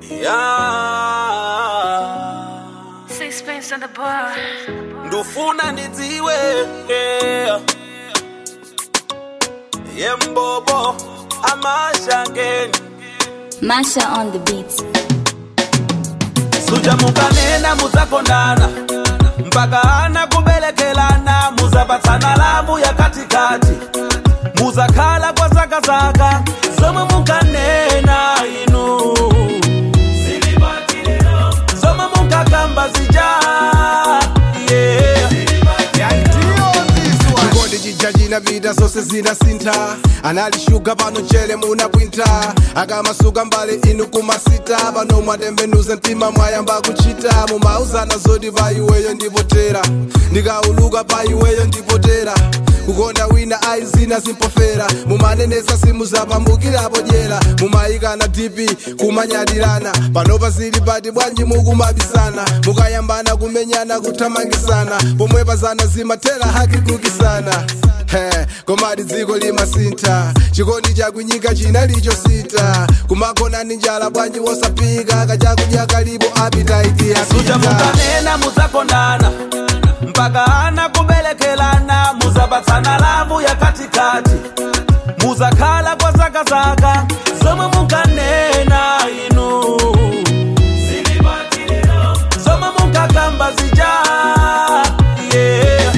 yeah. Sixpence on the bar. ndufuna ndidziwe yeah. yembobo amashangeni Masha on the beats. suja mukanena mudzakondana mpaka ana kubelekelana muzapatsana lavu ya katikati muzakhala kwa zakazaka zomwe mukanena inu zomwe mukakamba zija yeah. chikondi chija chinapita zonse zinasintha analishuga pano chele munapwintha akamasuka mbali inu kumasita pano mwatembenuza mtima mwayamba kuchita mumauzana zoti pa iweyo ndipotera ndikauluka pa iweyo ndipotera kukonda wina aizina zimpofera mumanenesa simu zapambukirapo dyera mumayikana tipi kumanyadirana panopa zili pati bwanji mukumabisana mukayambana kumenyana kuthamangisana pomwe pazana zimathera haki kukisana He, komati dziko limasintha chikondi chakunyika chinalichosita kumakona ni njala bwanji wosapika kachakudya kalipo apitaiti suja yapita mukanena mudzakondana mpaka ana kubelekelana muzapatsana lavu ya katikati muzakhala kwa zakazaka zomwe mukanena inu zomwe mukakamba zija yeah.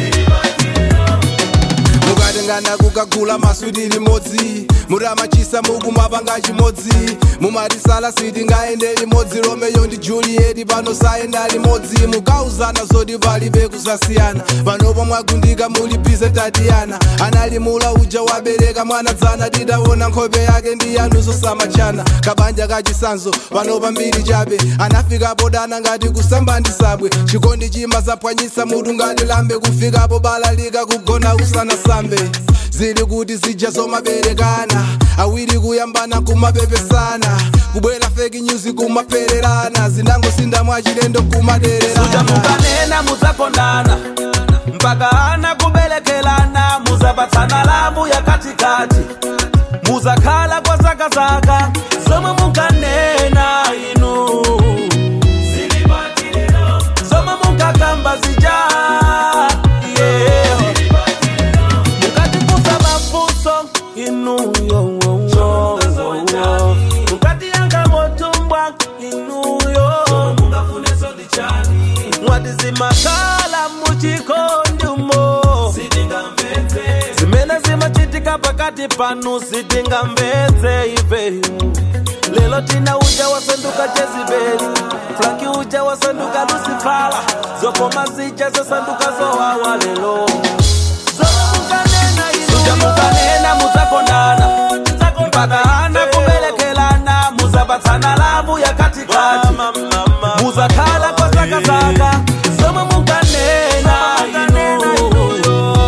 mukatengana kukagula maswiti limodzi mutamachisa mukumapanga chimodzi mumatisala siti ngaende limodzi romeyo ndi julieti pano sayenda limodzi mukauzana zoti palibe kusasiyana panopo mwagundika muli bize tatiyana analimula uja wabereka mwana dzana titaona nkhope yake ndi yanu zosamachana kabanja kachisanzo pano pambiri chabe anafikapo dana ngati kusamba ndi sabwe chikondi chima zapwanyisa mutu ngati lambe kufikapo balalika kugona usanasambe zili kuti zija zomaberekana awiri kuyambana kumapepesana kubwera fake news kumapererana zinangosinda mwachilendo suja kumadererana mukanena mudzakondana mpaka ana kubelekelana muzapatsana lavu ya katikati muzakhala kwa zakazaka zomwe mukanena inu zomwe mukakamba zija yeah. mukatifunsa mafunso inuyo mukatiyanga motumbwa inuyo mwati zimakhala muchikondumo zimene zimachitika pakati panu sitingamvetse ife lelo tina uja wasanduka jezibeli franki uja wasanduka lusifala zokoma zija zasanduka zowawa lelo zomwe mukanena inu suja mukanena mudzakondana mpaka ana kubelekelana muzapatsana lavu ya katikati muzakhala kwa zakazaka zomwe mukanena inu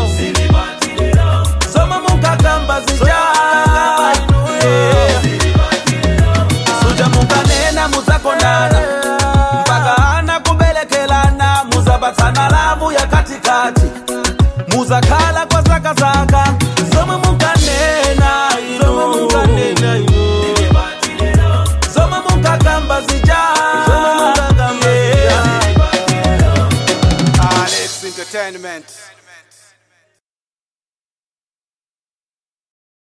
zomwe mukakamba zija Yeah. suja mukanena mudzakondana mpaka ana kubelekelana muzapatsana lavu ya katikati muzakhala kwa zakazaka zomwe mukanena inu zomwe mukakamba zija Yeah. Alex Entertainment